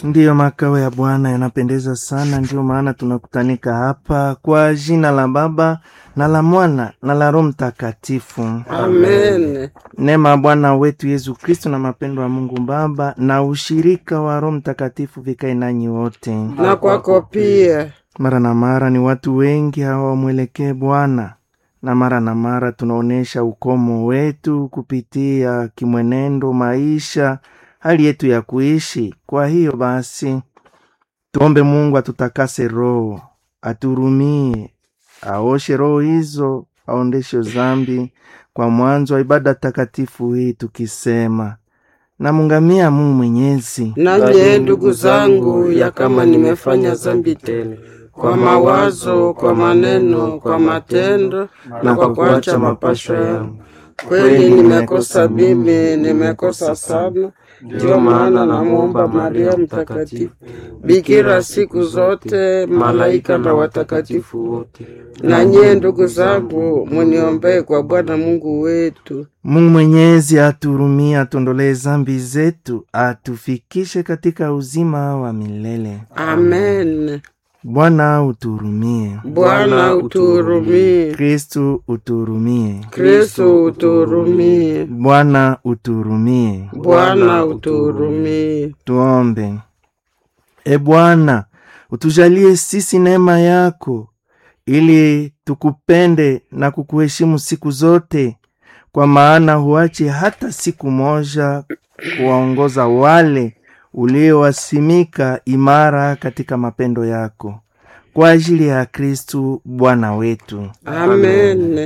Ndiyo, makao ya Bwana yanapendeza sana. Ndiyo maana tunakutanika hapa kwa jina la Baba na la Mwana na la Roho Mtakatifu. Amen. Neema ya Bwana wetu Yesu Kristo na mapendo ya Mungu Baba na ushirika wa Roho Mtakatifu vikae nanyi wote. Na kwako pia. Mara na mara ni watu wengi hawamwelekee Bwana, na mara na mara tunaonyesha ukomo wetu kupitia kimwenendo, maisha, hali yetu ya kuishi. Kwa hiyo basi, tuombe Mungu atutakase roho, aturumie, aoshe roho hizo, aondeshe dhambi kwa mwanzo wa ibada takatifu hii, tukisema namungamia Mungu Mwenyezi Nanye ndugu zangu, ya kama nimefanya dhambi tena kwa mawazo, kwa maneno, kwa matendo na kwa kuacha mapasho yangu, kweli nimekosa mimi, nimekosa sana. Ndiyo maana namwomba Maria Mtakatifu, bikira siku zote, malaika na watakatifu wote, na nyie ndugu zangu, muniombee kwa Bwana Mungu wetu. Mungu Mwenyezi aturumie, atuondolee zambi zetu, atufikishe katika uzima wa milele. Amen. Bwana uturumie. Bwana utuhurumie. Kristu uturumie. Kristo utuhurumie. Bwana uturumie. Bwana utuhurumie. Tuombe. E Bwana, utujalie sisi neema yako, ili tukupende na kukuheshimu siku zote, kwa maana huache hata siku moja kuwaongoza wale uliowasimika imara katika mapendo yako, kwa ajili ya Kristu Bwana wetu. Amen.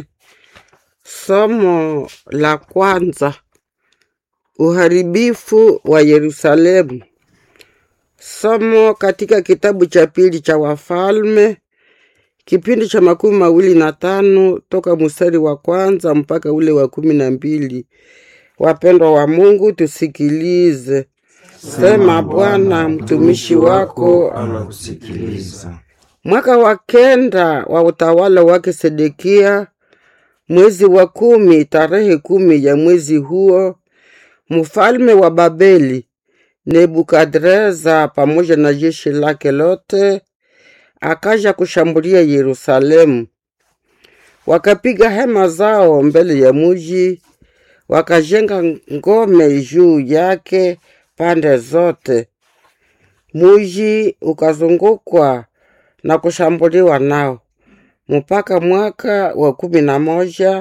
Somo la kwanza: uharibifu wa Yerusalemu. Somo katika kitabu cha pili cha Wafalme, kipindi cha makumi mawili na tano toka mstari wa kwanza mpaka ule wa kumi na mbili. Wapendwa wa Mungu, tusikilize. Sema Bwana, mtumishi wako Anakusikiliza. Mwaka wa kenda wa utawala wake Sedekia, mwezi wa kumi, tarehe kumi ya mwezi huo, mfalme wa Babeli Nebukadreza pamoja na jeshi lake lote akaja kushambulia Yerusalemu. Wakapiga hema zao mbele ya muji, wakajenga ngome juu yake pande zote. Muji ukazungukwa na kushambuliwa nao mpaka mwaka wa kumi na moja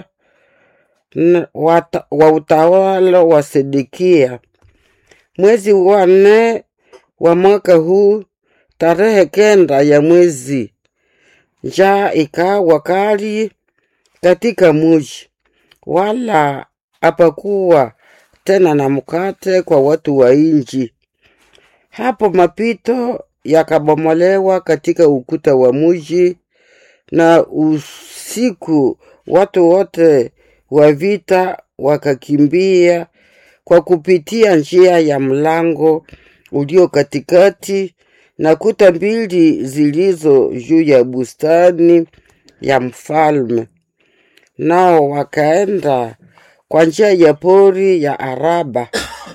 n- wata- wa utawala wa Sedekia, mwezi wa nne wa mwaka huu, tarehe kenda ya mwezi, njaa ikawa kali katika muji, wala hapakuwa tena na mkate kwa watu wa inji. Hapo mapito yakabomolewa katika ukuta wa muji, na usiku watu wote wa vita wakakimbia kwa kupitia njia ya mlango ulio katikati na kuta mbili zilizo juu ya bustani ya mfalme. Nao wakaenda kwa njia ya pori ya Araba.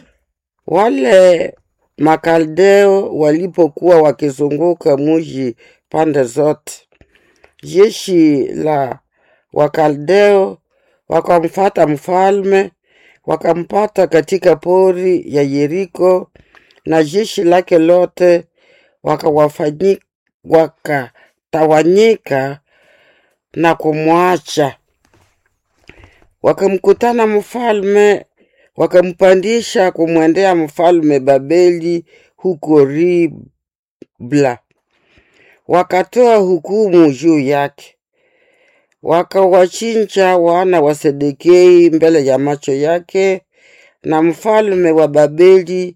Wale Makaldeo walipokuwa wakizunguka muji pande zote, jeshi la Wakaldeo wakamfata mfalme, wakampata katika pori ya Yeriko, na jeshi lake lote wakawafanyi- wakatawanyika na kumwacha. Wakamkutana mfalme, wakampandisha kumwendea mfalme Babeli huko Ribla, wakatoa hukumu juu yake, wakawachinja wana wa Sedekei mbele ya macho yake, na mfalme wa Babeli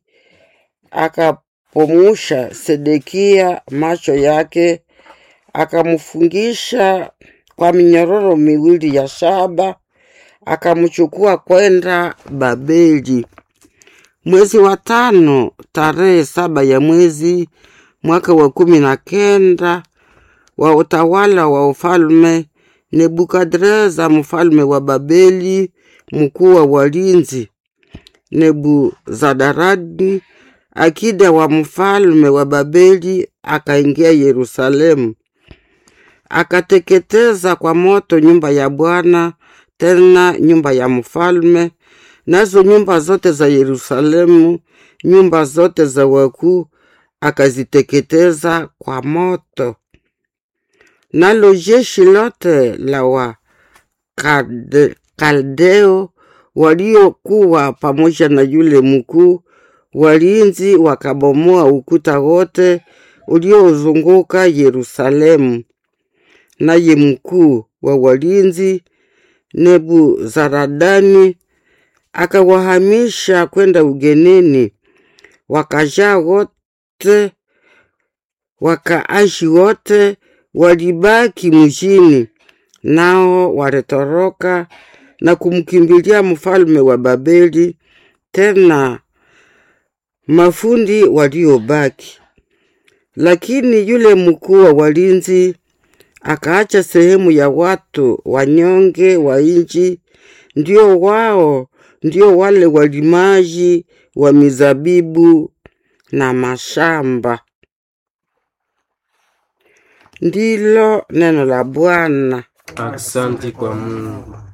akapomusha Sedekia macho yake, akamfungisha kwa minyororo miwili ya shaba, akamchukua kwenda Babeli. Mwezi wa tano tarehe saba ya mwezi mwaka wa kumi na kenda wa utawala wa ufalme Nebukadreza mfalme wa Babeli, mkuu wa walinzi Nebuzadaradi akida wa mfalme wa Babeli akaingia Yerusalemu, akateketeza kwa moto nyumba ya Bwana, tena nyumba ya mfalme, nazo nyumba zote za Yerusalemu, nyumba zote za wakuu akaziteketeza kwa moto. Nalo jeshi lote la wa Kalde- Kaldeo waliokuwa pamoja na yule mkuu walinzi wakabomoa ukuta wote uliozunguka Yerusalemu. Naye mkuu wa walinzi Nebuzaradani akawahamisha kwenda ugenini, wakajaa wote, wakaashi wote walibaki mjini, nao walitoroka na kumkimbilia mfalme wa Babeli, tena mafundi waliobaki. Lakini yule mkuu wa walinzi akaacha sehemu ya watu wanyonge wa nchi, ndio wao ndio wale walimaji wa mizabibu na mashamba. Ndilo neno la Bwana. Aksanti kwa Mungu.